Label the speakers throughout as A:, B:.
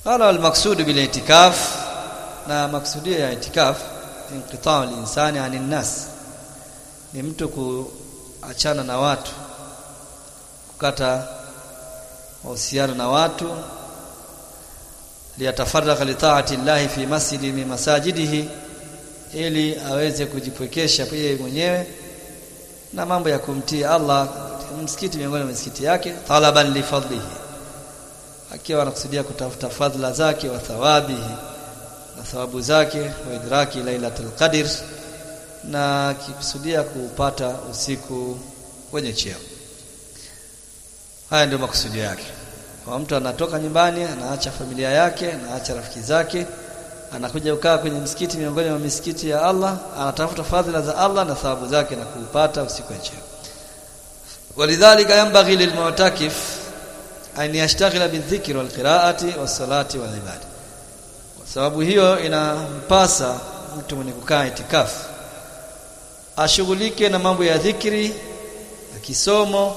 A: qala wal maqsud bil itikaf na maksudio ya itikaf inqita'u al-insani 'anil nas ni mtu kuachana na watu kukata mahusiano na watu liyatafarraqa li ta'ati llahi fi masjidi min masajidihi ili aweze kujipwekesha yeye mwenyewe na mambo ya kumtii Allah msikiti miongoni mwa misikiti yake talaban li fadlihi akiwa anakusudia kutafuta fadhila zake wa thawabihi na thawabu zake wa idraki lailatul qadr na akikusudia kupata usiku wenye cheo haya ndio makusudio yake kwa mtu anatoka nyumbani anaacha familia yake anaacha rafiki zake anakuja kukaa kwenye msikiti miongoni mwa misikiti ya Allah anatafuta fadhila za Allah na thawabu zake na kuupata usiku wa cheo walidhalika yanbaghi lilmu'takif an yashtaghila bidhikri walqira'ati wassalati walibada kwa sababu hiyo inampasa mtu mwenye kukaa itikafu ashughulike na mambo ya dhikri na kisomo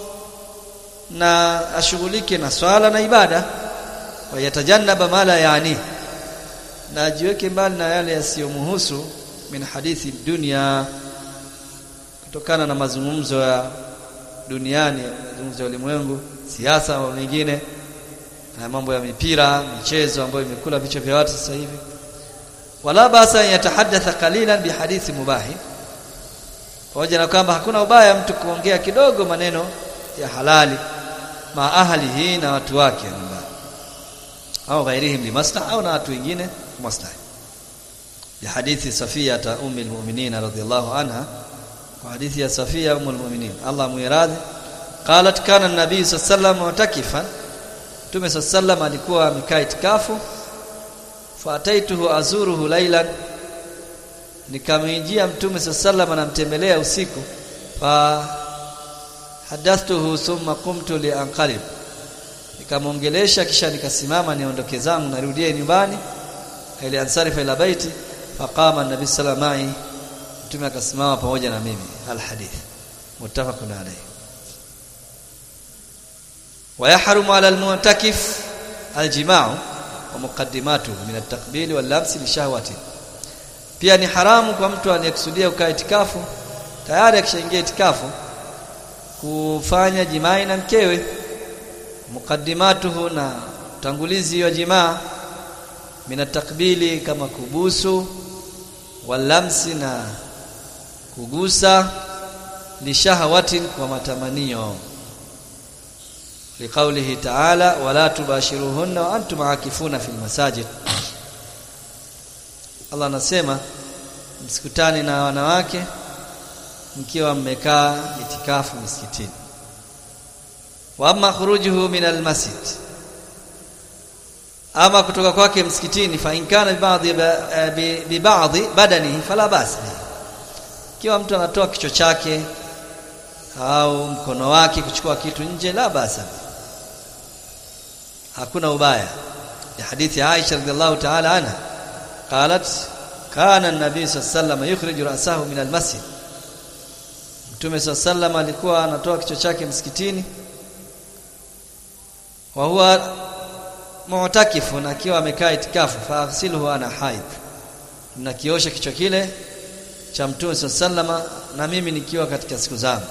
A: na ashughulike na swala na ibada wa yatajannaba mala yani na ajiweke mbali na yale yasiyomhusu min hadithi dunia kutokana na mazungumzo ya duniani mazungumzo ya ulimwengu siasa au mengine na mambo ya mipira michezo ambayo imekula vichwa vya watu sasa hivi wala basa yatahaddatha qalilan bihadithi mubahi pamoja na kwamba hakuna ubaya mtu kuongea kidogo maneno ya halali ma ahlihi na watu wake nyumbani au ghairihim limaslaha au na watu wengine maslahi ya hadithi Safia ta ummi almu'minin radhiyallahu anha kwa hadithi ya Safia ummu almu'minin Allah muiradhi qalat kana an-nabiy sallallahu alayhi wasallam mutakifan Mtume sallallahu alikuwa amekaa itikafu faataituhu azuruhu lailan nikamjia Mtume sallallahu anamtembelea usiku fa hadathtuhu thumma qumtu li anqalib nikamwongelesha kisha nikasimama niondoke zangu narudie nyumbani ili ansarifa ila baiti faqama an-nabi sallallahu alayhi Mtume akasimama pamoja na mimi al-hadith muttafaqun alayhi ويحرم على المعتكف الجماع ومقدماته من التقبيل واللمس لشهوته pia ni haramu kwa mtu anayekusudia kukaa itikafu tayari akishaingia itikafu kufanya jimai na mkewe mukaddimatuhu na utangulizi wa jimaa mina takbili kama kubusu walamsi na kugusa lishahawatin kwa matamanio liqaulihi ta'ala wala tubashiruhunna wa antum aakifuna fil masajid Allah anasema msikutane na wanawake mkiwa mmekaa itikafu misikitini wa amma khurujuhu min almasjid ama kutoka kwake msikitini fa in kana baadhi bi baadhi badanihi fala bas kiwa mtu anatoa kichwa chake au mkono wake kuchukua kitu nje la basa hakuna ubaya ya hadithi ya Aisha radhiallahu ta'ala anha qalat kana an-nabi sallallahu alayhi yukhriju ra'sahu min al-masjid Mtume sallallahu alikuwa anatoa kichwa chake msikitini wa huwa mu'takifu na akiwa amekaa itikafu faaghsiluhu ana haid na kiosha kichwa kile cha Mtume sallallahu na mimi nikiwa katika siku zangu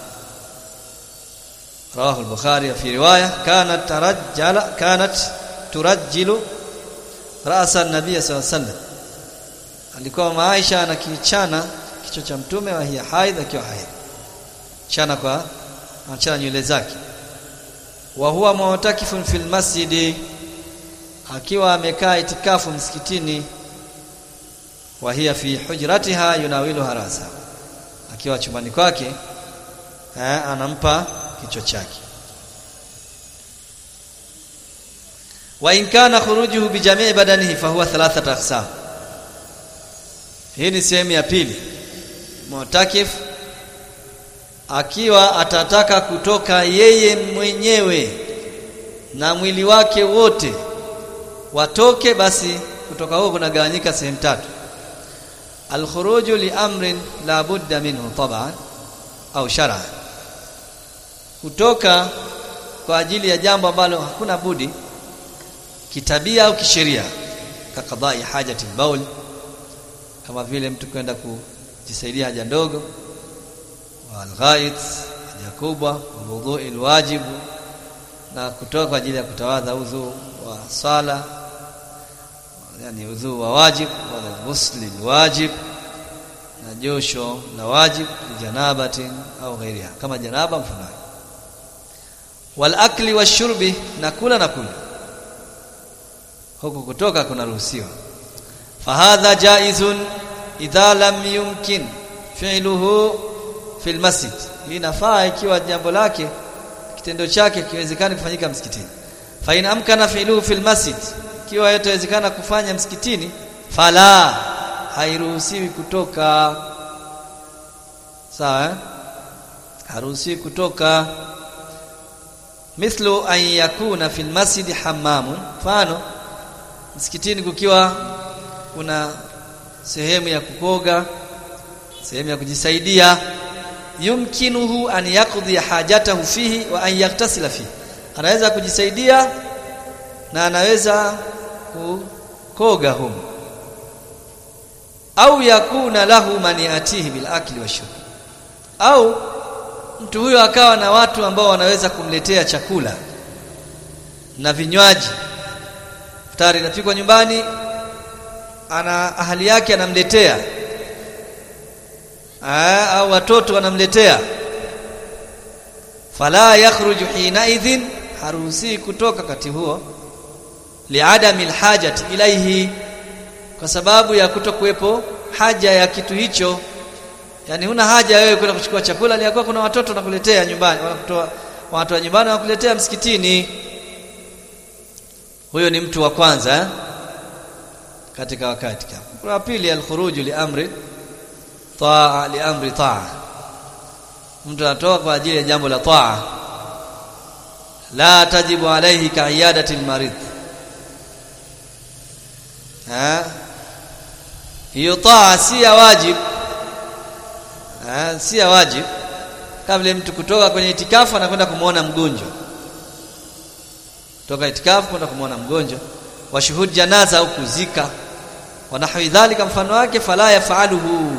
A: رواه البخاري في روايه كانت ترجل كانت ترجل راس النبي صلى الله عليه وسلم alikuwa Aisha anakichana kichwa cha mtume wa hiya haidh akiwa haidh chana kwa anachana nywele zake wa huwa mu'takifun fil masjid akiwa amekaa itikafu msikitini wa hiya fi hujratiha yunawilu harasa akiwa chumbani kwake eh, anampa kichwa chake wa in kana khurujuhu bi jami' badanihi fa huwa thalathata aqsam hii ni sehemu ya pili mu'takif akiwa atataka kutoka yeye mwenyewe na mwili wake wote watoke basi kutoka huko kunagawanyika sehemu tatu al-khuruju li amrin la budda minhu tab'an au shar'an kutoka kwa ajili ya jambo ambalo hakuna budi kitabia au kisheria kakadai hajati baul kama vile mtu kwenda kujisaidia haja ndogo walghait haja kubwa wudhui alwajibu na kutoka kwa ajili ya kutawadha udhu wa sala yani udhu wa wajib wala ghusli wajib na josho la wajib janabatin au ghairiha kama janaba mfano wal akli washurbi na kula na kunywa huku kutoka kunaruhusiwa fahadha jaizun idha lam yumkin fi'luhu fil masjid hii inafaa ikiwa jambo lake kitendo chake kiwezekani kufanyika msikitini fa in amkana fi'luhu fil masjid ikiwa yatawezekana kufanya msikitini fala hairuhusiwi kutoka sawa eh? haruhusiwi kutoka mithlu an yakuna fil masjid hammamun mfano msikitini kukiwa kuna sehemu ya kukoga sehemu ya kujisaidia yumkinuhu an yaqdi hajatahu fihi wa an yaktasila fihi anaweza kujisaidia na anaweza kukoga humo au yakuna lahu man yatihi bil akli washurb au mtu huyo akawa na watu ambao wanaweza kumletea chakula na vinywaji futari inapikwa nyumbani ana ahali yake anamletea Aa, au watoto wanamletea fala yakhruju hina idhin haruhusi kutoka kati huo liadami alhajati ilaihi kwa sababu ya kutokuwepo haja ya kitu hicho yani huna haja wewe kwenda kuchukua chakula ni kuna watoto wanakuletea nyumbani wanakutoa watu wa nyumbani wanakuletea msikitini huyo ni mtu wa kwanza eh? katika wakati kama wa pili alkhuruju liamri taa liamri taa mtu anatoka kwa ajili ya jambo la taa la tajibu alayhi kaiyadati almarid ha hiyo taa si ya wajib ha si ya wajib kabla mtu kutoka kwenye itikafu anakwenda kumuona mgonjwa toka itikafu kwenda kumuona mgonjwa wa shuhud janaza au kuzika wa nahwi dhalika mfano wake fala yafaluhu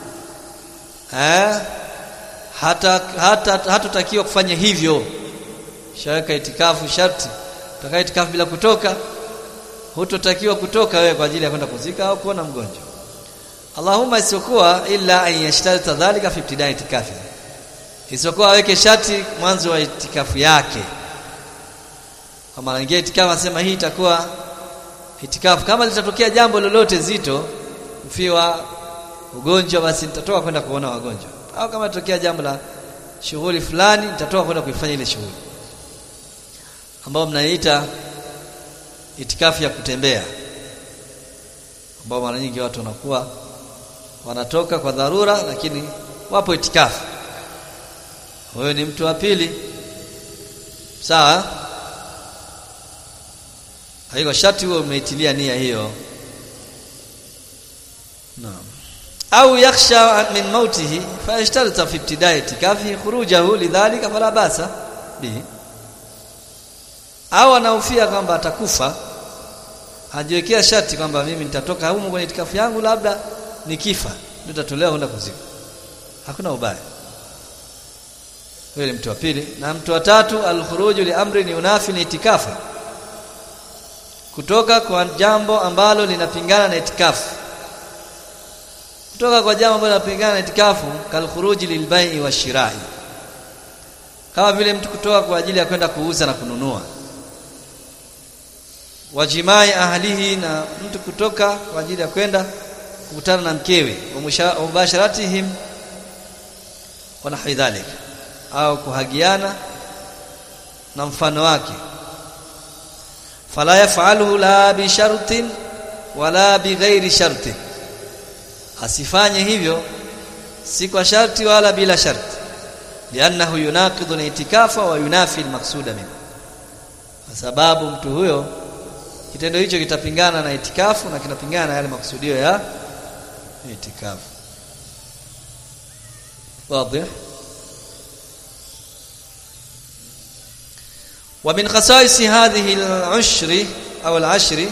A: eh hata hata hatutakiwa kufanya hivyo shaweka itikafu sharti utakaa itikafu bila kutoka hutotakiwa kutoka wewe kwa ajili ya kwenda kuzika au kuona mgonjwa Allahumma isiokuwa illa an yashtarita dhalika fi ibtidai itikafi isiokuwa aweke sharti mwanzo wa itikafu yake kama anaingia itikafu anasema hii itakuwa itikafu kama litatokea jambo lolote zito mfiwa ugonjwa basi nitatoka kwenda kuona wagonjwa au kama litatokea jambo la shughuli fulani nitatoka kwenda kuifanya ile shughuli ambao mnaiita itikafu ya kutembea ambao mara nyingi watu wanakuwa wanatoka kwa dharura lakini wapo itikafu huyo ni mtu wa pili sawa haiko sharti huo umeitilia nia hiyo naam au yakhsha min mautihi fayashtarita fi ibtidai itikafi khurujahu lidhalika fala basa bihi au anahofia kwamba atakufa hajiwekea sharti kwamba mimi nitatoka humu kwenye itikafu yangu labda nikifa ndio tatolewa kwenda kuzika hakuna ubaya huyo ni mtu wa pili na mtu wa tatu alkhuruju li amri ni unafi ni itikafu kutoka kwa jambo ambalo linapingana na itikafu kutoka kwa jambo ambalo linapingana na itikafu kalkhuruji lilbai wa shirai kama vile mtu kutoka kwa ajili ya kwenda kuuza na kununua wajimai ahlihi na mtu kutoka kwa ajili ya kwenda kukutana na mkewe wa mubasharatihim wa nahwi dhalik au kuhagiana na mfano wake fala yafaluhu la bi shartin wala bi ghairi shartin asifanye hivyo si kwa sharti wala bila sharti liannahu yunaqidu al-itikafa wa yunafi al-maqsuda min kwa sababu mtu huyo kitendo hicho kitapingana na itikafu na kinapingana na yale makusudio ya itikafu wazi ومن خصائص هذه العشر au al-ashri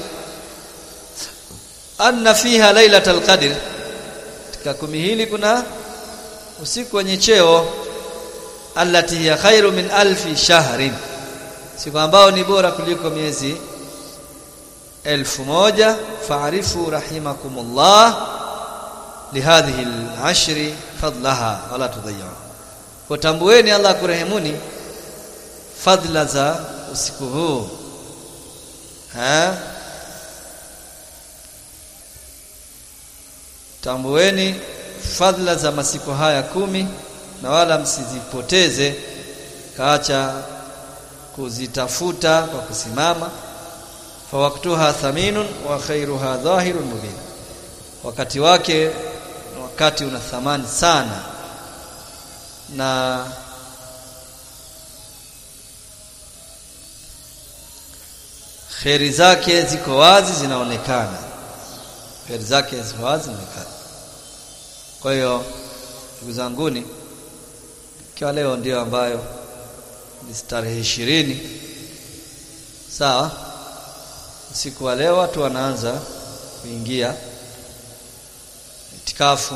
A: anna fiha lailatul qadr katika kumi hili kuna usiku wenye cheo allati hiya khairu min alfi shahrin siku ambao ni bora kuliko miezi elfu moja faarifu rahimakumullah lihadhihi al-ashri fadlaha wala tudayyu kutambueni Allah kurehemuni fadla za usiku huu ha tambueni fadla za masiku haya kumi na wala msizipoteze kaacha kuzitafuta kwa kusimama fawaktuha thaminun wa khairuha dhahirun mubin wakati wake wakati una thamani sana na kheri zake ziko wazi zinaonekana kheri zake ziko wazi zinaonekana kwa hiyo ndugu zanguni ikiwa leo ndio ambayo ni tarehe ishirini sawa usiku wa leo watu wanaanza kuingia itikafu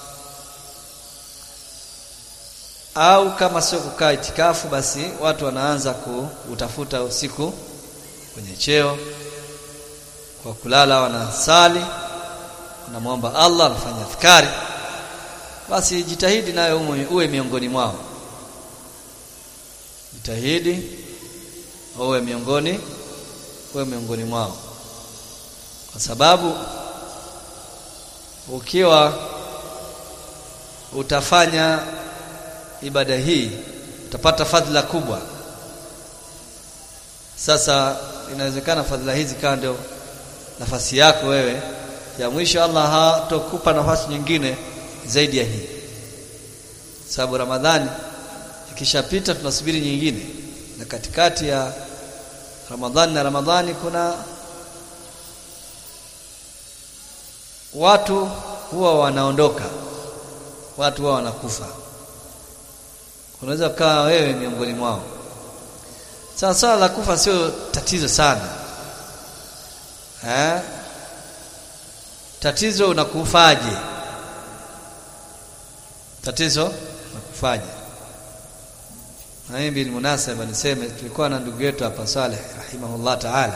A: au kama sio kukaa itikafu basi watu wanaanza kutafuta usiku kwenye cheo kwa kulala wanasali wanamwomba Allah anafanya fikari basi jitahidi nayo uwe miongoni mwao jitahidi uwe miongoni uwe miongoni mwao kwa sababu ukiwa utafanya ibada hii utapata fadhila kubwa sasa inawezekana fadhila hizi kawa ndio nafasi yako wewe ya mwisho Allah hatokupa nafasi nyingine zaidi ya hii sababu Ramadhani ikishapita tunasubiri nyingine na katikati ya Ramadhani na Ramadhani kuna watu huwa wanaondoka watu huwa wanakufa unaweza kukaa wewe miongoni mwao sasa swala la kufa sio tatizo sana eh tatizo unakufaje tatizo unakufaje na mimi bil munasaba niseme tulikuwa na ndugu yetu hapa Saleh rahimahullah taala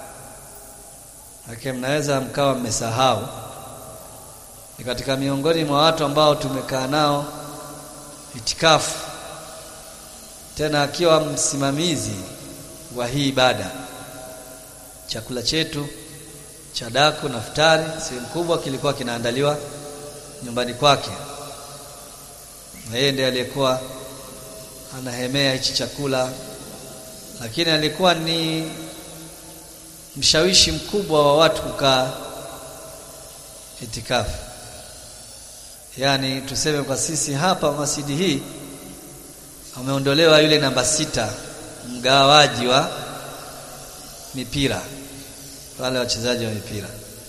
A: Hake mnaweza mkawa mmesahau ni katika miongoni mwa watu ambao tumekaa nao itikafu tena akiwa msimamizi wa hii ibada chakula chetu cha daku na futari sehemu kubwa kilikuwa kinaandaliwa nyumbani kwake na yeye ndiye aliyekuwa anahemea hichi chakula lakini alikuwa ni mshawishi mkubwa wa watu kukaa itikafu yaani tuseme kwa sisi hapa masjidi hii ameondolewa yule namba sita mgawaji wa mipira wale wachezaji wa mipira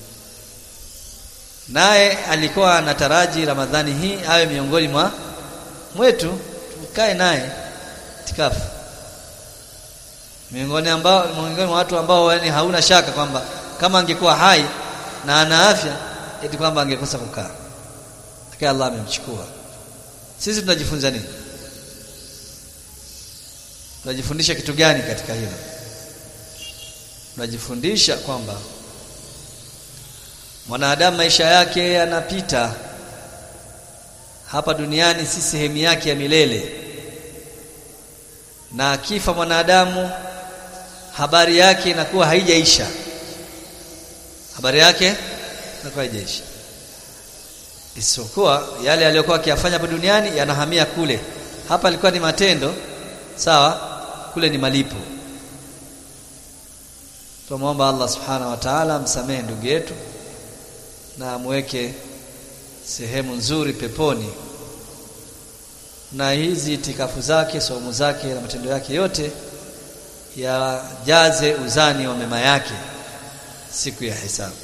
A: naye alikuwa anataraji Ramadhani hii awe miongoni mwa mwetu tukae naye tikafu miongoni ambao miongoni mwa watu ambao yani hauna shaka kwamba kama angekuwa hai na ana afya eti kwamba angekosa kukaa lakini Allah amemchukua sisi tunajifunza nini tunajifundisha kitu gani katika hilo tunajifundisha kwamba mwanadamu maisha yake yanapita hapa duniani si sehemu yake ya milele na akifa mwanadamu habari yake inakuwa haijaisha habari yake inakuwa haijaisha isipokuwa yale aliyokuwa akiyafanya hapa duniani yanahamia kule hapa alikuwa ni matendo sawa kule ni malipo Tumwomba Allah Subhanahu wa Ta'ala amsamehe ndugu yetu na amweke sehemu nzuri peponi na hizi itikafu zake somo zake na matendo yake yote yajaze uzani wa mema yake siku ya hisabu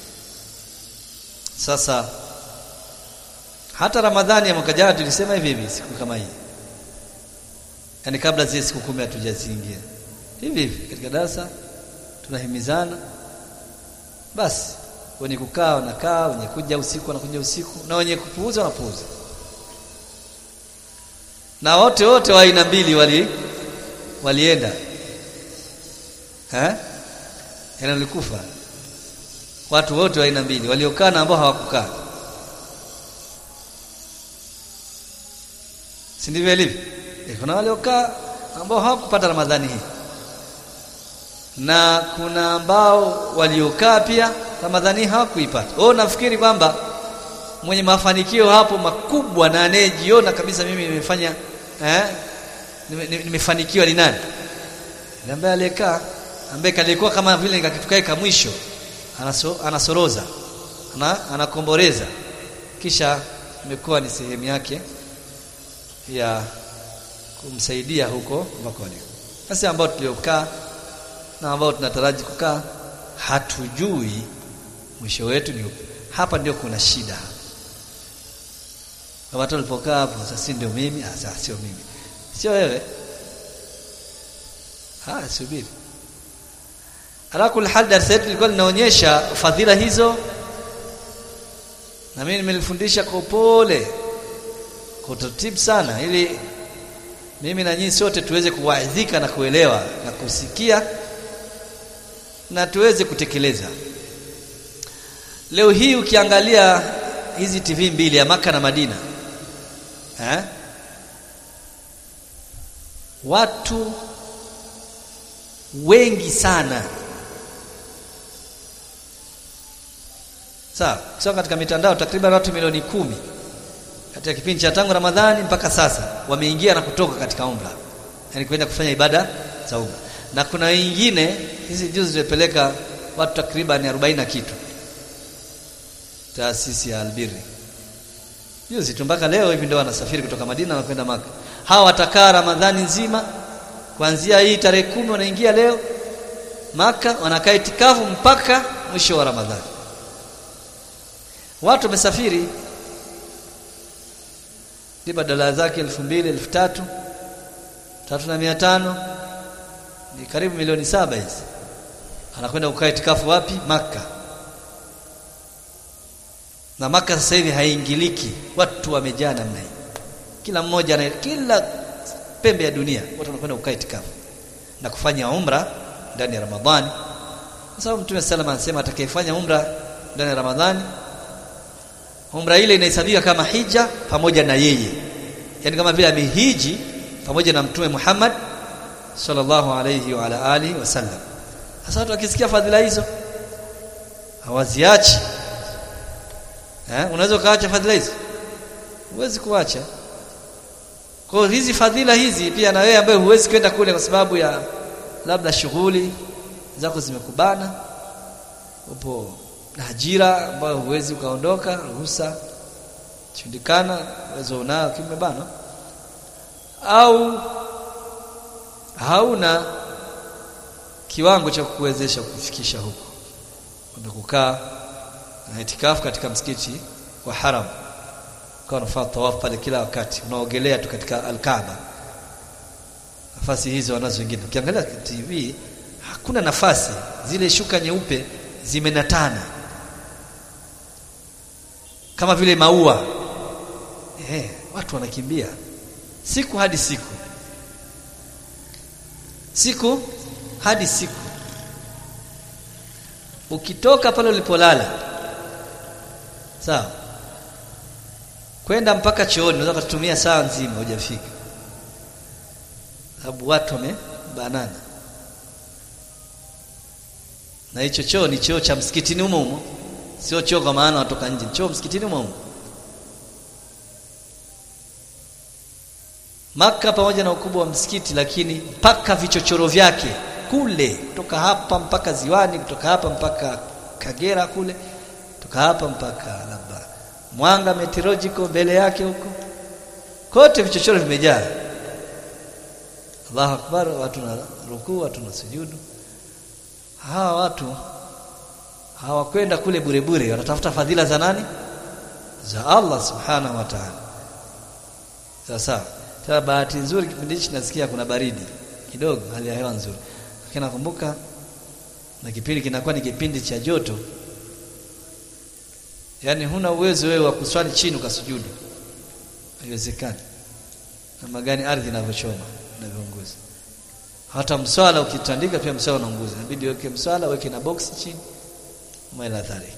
A: sasa hata Ramadhani ya mwaka jana tulisema hivi hivi siku kama hii yani kabla zile siku kumi hatujaziingia hivi hivi katika darasa tunahimizana basi wenye kukaa wanakaa wenye kuja usiku wanakuja usiku na wenye kupuuza wanapuuza na wote wote wa aina mbili wali walienda eh ina likufa watu wote wa aina mbili waliokaa na ambao hawakukaa si ndivyo ilivyo e, kuna waliokaa ambao hawakupata ramadhani hii na kuna ambao waliokaa pia ramadhani hawakuipata oh nafikiri kwamba mwenye mafanikio hapo makubwa na anayejiona kabisa mimi nimefanya eh nimefanikiwa ni nani ambaye aliyekaa ambaye kalikuwa kama vile nikakitukae ka mwisho anaso, anasoroza ana, anakomboreza kisha imekuwa ni sehemu yake ya kumsaidia huko ambako aliko sasa ambao tuliokaa na ambao tunataraji kukaa hatujui mwisho wetu ni upi hapa ndio kuna shida watu walipokaa hapo sasa ndio mimi sasa sio mimi sio wewe ah subiri ala kul hal darasa letu lilikuwa linaonyesha fadhila hizo na mimi nimelifundisha kwa upole kwa utaratibu sana ili mimi na nyinyi sote tuweze kuwaidhika na kuelewa na kusikia na tuweze kutekeleza leo hii ukiangalia hizi TV mbili ya maka na Madina eh? watu wengi sana sawa kusema katika mitandao takriban watu milioni kumi katika kipindi cha tangu Ramadhani mpaka sasa wameingia na kutoka katika umra yani kwenda kufanya ibada za umra na kuna wengine hizi juzi zimepeleka watu takriban 40 na kitu taasisi ya Albiri juzi tu mpaka leo hivi ndio wanasafiri kutoka Madina na kwenda Maka hawa watakaa Ramadhani nzima kuanzia hii tarehe kumi wanaingia leo Maka wanakaa itikafu mpaka mwisho wa Ramadhani watu wamesafiri lipa dola zake elfu mbili elfu tatu tatu na mia tano ni karibu milioni saba hizi anakwenda kukaa itikafu wapi Maka na Maka sasa hivi haingiliki watu wamejaa namna hii kila mmoja na kila pembe ya dunia watu wanakwenda kukaa itikafu na kufanya umra ndani ya Ramadhani kwa sababu Mtume salama anasema atakayefanya umra ndani ya Ramadhani umra ile inahesabiwa kama hija pamoja na yeye yani kama vile amehiji pamoja na Mtume Muhammad sallallahu alayhi wa ala alihi wasallam sasa watu wakisikia fadhila hizo hawaziachi eh unaweza kaacha fadhila hizo huwezi kuacha kwa hizi fadhila hizi pia na wewe ambaye huwezi kwenda kule kwa sababu ya labda shughuli zako zimekubana upo na ajira ambayo huwezi ukaondoka ruhusa shindikana uwezo unao kimebana au hauna kiwango cha kukuwezesha kufikisha huko kwenda kukaa na itikafu katika msikiti wa haram kwa unafanya tawaf pale kila wakati unaogelea tu katika al-Kaaba nafasi hizo wanazo wengine ukiangalia TV hakuna nafasi zile shuka nyeupe zimenatana kama vile maua eh watu wanakimbia siku hadi siku siku hadi siku ukitoka pale ulipolala sawa kwenda mpaka chooni unaweza kutumia saa nzima hujafika sababu watu wamebanana na hicho choo ni choo cha msikitini humo humo sio choo kwa maana watoka nje choo msikitini humo humo Maka pamoja na ukubwa wa msikiti lakini mpaka vichochoro vyake kule kutoka hapa mpaka ziwani kutoka hapa mpaka Kagera kule kutoka hapa mpaka labda Mwanga meteorological mbele yake huko kote vichochoro vimejaa Allahu akbar watu na rukuu watu na sujudu hawa watu hawakwenda kule bure bure wanatafuta fadhila za nani za Allah subhanahu wa ta'ala sasa tena bahati nzuri kipindi hichi nasikia kuna baridi kidogo hali ya hewa nzuri lakini nakumbuka na kipindi kinakuwa ni kipindi cha joto yaani huna uwezo wewe wa kuswali chini ukasujudu haiwezekani namna gani ardhi inavyochoma inavyounguza hata mswala ukitandika pia mswala unaunguza inabidi weke mswala weke na box chini maila dhalik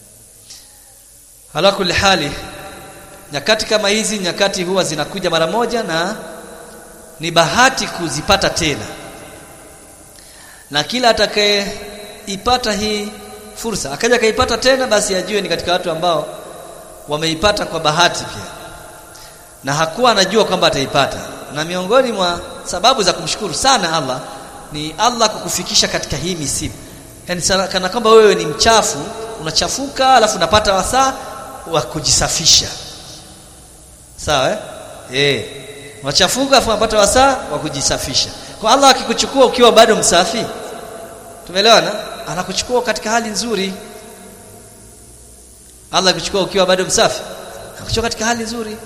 A: ala kulli hali nyakati kama hizi nyakati huwa zinakuja mara moja na ni bahati kuzipata tena na kila atakayeipata hii fursa akaja kaipata tena basi ajue ni katika watu ambao wameipata kwa bahati pia na hakuwa anajua kwamba ataipata na miongoni mwa sababu za kumshukuru sana Allah ni Allah kukufikisha katika hii misiba yani kana kwamba wewe ni mchafu unachafuka alafu unapata wasaa wa kujisafisha sawa eh eh unachafuka alafu unapata wasaa wa kujisafisha kwa Allah akikuchukua ukiwa bado msafi tumeelewana anakuchukua katika hali nzuri Allah akikuchukua ukiwa bado msafi anakuchukua katika hali nzuri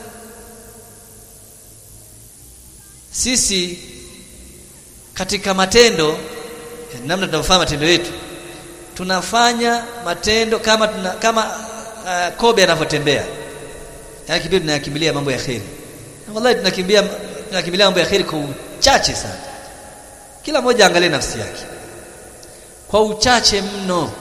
A: sisi katika matendo namna tunavyofanya matendo yetu tunafanya matendo kama tuna, kama uh, kobe anavyotembea yani kibibi tunayakimbilia mambo ya kheri wallahi tunakimbia tunakimbilia mambo ya kheri kwa uchache sana kila mmoja angalie nafsi yake kwa uchache mno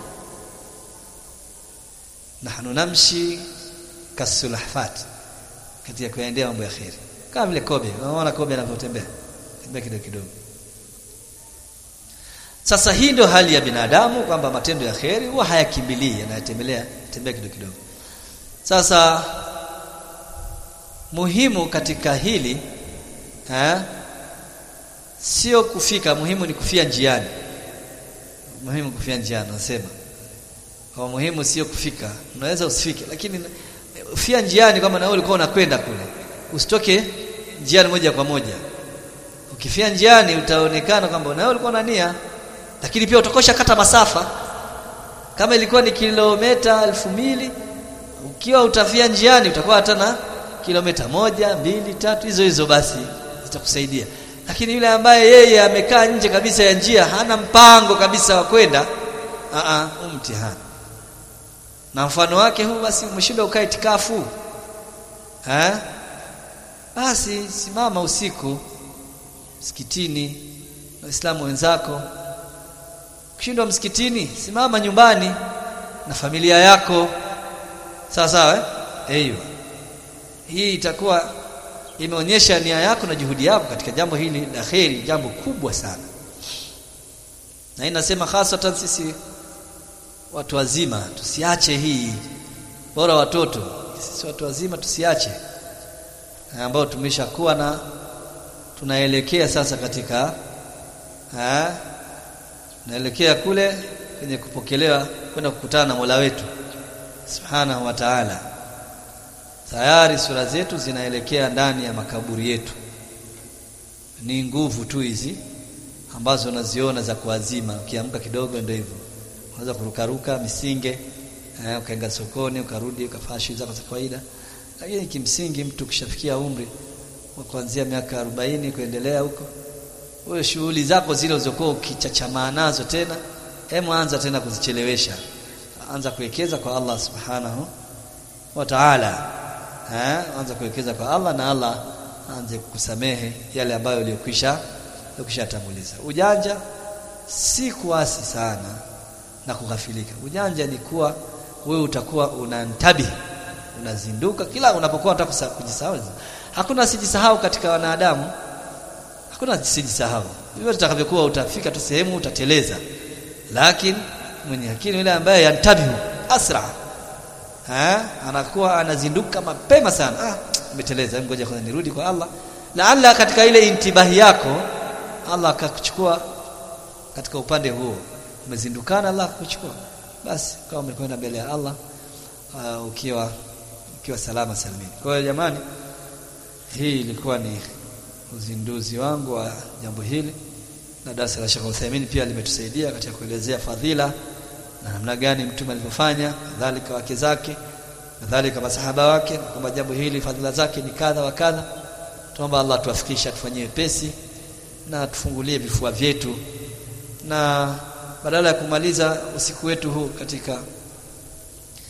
A: nahnu namshi kasulahfat katika kuendea mambo ya kheri kama vile kobe unaona kobe anavyotembea tembea kidogo kidogo sasa hii ndio hali ya binadamu kwamba matendo ya kheri huwa hayakimbilii yanayotembelea tembea kidogo kidogo sasa muhimu katika hili ha? sio kufika muhimu ni kufia njiani muhimu kufia njiani nasema kwa muhimu sio kufika unaweza usifike lakini ufia njiani kama na wewe ulikuwa unakwenda kule usitoke njiani moja kwa moja ukifia njiani utaonekana kwamba na wewe ulikuwa na nia lakini pia utakosha kata masafa kama ilikuwa ni kilomita elfu mbili ukiwa utafia njiani utakuwa hata na kilomita moja mbili tatu hizo hizo basi zitakusaidia lakini yule ambaye yeye amekaa nje kabisa ya njia hana mpango kabisa wa kwenda a a mtihani na mfano wake huu basi umeshinda ukae itikafu eh basi simama usiku msikitini waislamu wenzako ukishindwa msikitini simama nyumbani na familia yako sawa sawa eh hiyo hii itakuwa imeonyesha nia yako na juhudi yako katika jambo hili la kheri jambo kubwa sana na inasema hasatan sisi watu wazima tusiache hii bora watoto sisi watu wazima tusiache ambao tumeshakuwa na tunaelekea sasa katika ha, naelekea kule kwenye kupokelewa kwenda kukutana na Mola wetu Subhanahu wa Ta'ala tayari sura zetu zinaelekea ndani ya makaburi yetu ni nguvu tu hizi ambazo unaziona za kuazima ukiamka kidogo ndio hivyo unaweza kurukaruka misinge eh, ukaenda sokoni ukarudi ukafanya shughuli zako za kawaida lakini kimsingi mtu kishafikia umri wa kuanzia miaka 40 kuendelea huko wewe shughuli zako zile ulizokuwa ukichachamaa nazo tena hemu anza tena kuzichelewesha anza kuwekeza kwa Allah subhanahu wa ta'ala eh anza kuwekeza kwa Allah na Allah aanze kukusamehe yale ambayo uliyokwisha uliyokwisha tanguliza ujanja si kuasi sana na kughafilika ujanja ni kuwa wewe utakuwa unantabi unazinduka kila unapokuwa unataka kujisahau hakuna sijisahau katika wanadamu hakuna sijisahau hivyo utakavyokuwa utafika tu sehemu utateleza lakini mwenye akili yule ambaye yantabihu asra ha anakuwa anazinduka mapema sana ah umeteleza ngoja kwanza nirudi kwa Allah laalla katika ile intibahi yako Allah akakuchukua katika upande huo umezindukana Allah akuchukua basi kama umekwenda mbele ya Allah uh, ukiwa ukiwa salama salimini kwa hiyo jamani hii ilikuwa ni uzinduzi wangu wa jambo hili na darasa la Sheikh Uthaymeen pia limetusaidia katika kuelezea fadhila na namna gani mtume alivyofanya kadhalika wake zake kadhalika masahaba wake kwamba jambo hili fadhila zake ni kadha wa kadha tuomba Allah tuwafikishe tufanyie pesi na tufungulie vifua vyetu na badala ya kumaliza usiku wetu huu katika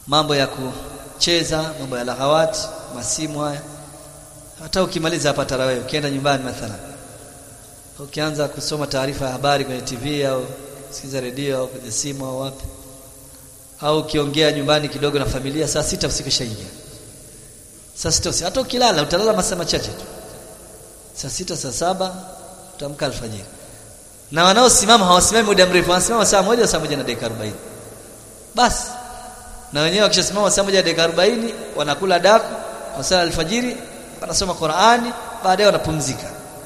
A: mambo ya kucheza mambo ya lahawati masimu haya hata ukimaliza hapa tarawih ukienda nyumbani mathalan ukianza kusoma taarifa ya habari kwenye TV au sikiza redio au kwenye simu au wapi au ukiongea nyumbani kidogo na familia saa sita usiku shaingia saa sita usiku hata ukilala utalala masaa machache tu saa sita saa saba utamka alfajiri na wanaosimama hawasimami muda mrefu wanasimama saa moja saa moja na dakika 40 basi na wenyewe wakishasimama saa moja na dakika 40 wanakula daku wasala alfajiri wanasoma Qur'ani baadaye wanapumzika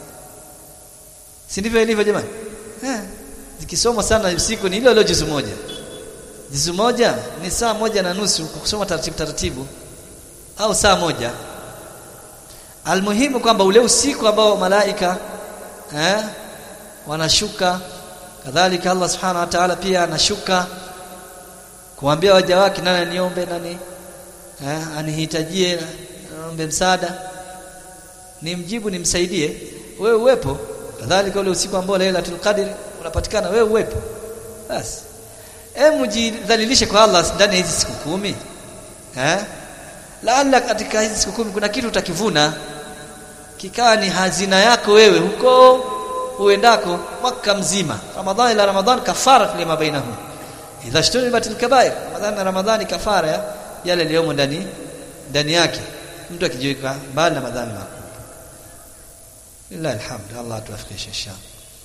A: si ndivyo ilivyo jamani eh zikisoma sana usiku ni ile ile juzu moja juzu moja ni saa moja na nusu kusoma taratibu taratibu au saa moja almuhimu kwamba ule usiku ambao malaika eh wanashuka kadhalika Allah subhanahu wa ta'ala pia anashuka kuambia waja wake nani niombe nani eh anihitajie naombe msaada nimjibu nimsaidie wewe uwepo kadhalika ule usiku ambao Lailatul Qadr unapatikana wewe uwepo basi hebu jidhalilishe kwa Allah ndani ya hizi siku kumi eh laalla katika hizi siku kumi kuna kitu utakivuna kikawa ni hazina yako wewe huko uendako mwaka mzima ramadhani ila ramadhani kafara lima bainahum idha shturibat alkabair ramadhani na ramadhani kafara ya yale yaliyomo ndani ndani yake mtu akijiweka mbali na madhambi makubwa lillahi alhamd Allah tuwafikishe inshallah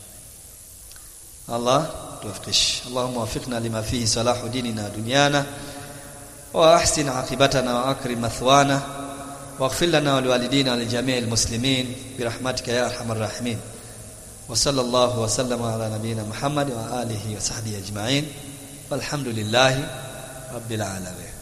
A: Allah tuwafikishe Allahumma wafiqna lima fihi salahu dinina dunyana wa ahsin aqibatana wa akrim mathwana واغفر لنا ولوالدينا ولجميع المسلمين برحمتك يا ارحم الراحمين وصلى الله وسلم على نبينا محمد وآله وصحبه أجمعين والحمد لله رب العالمين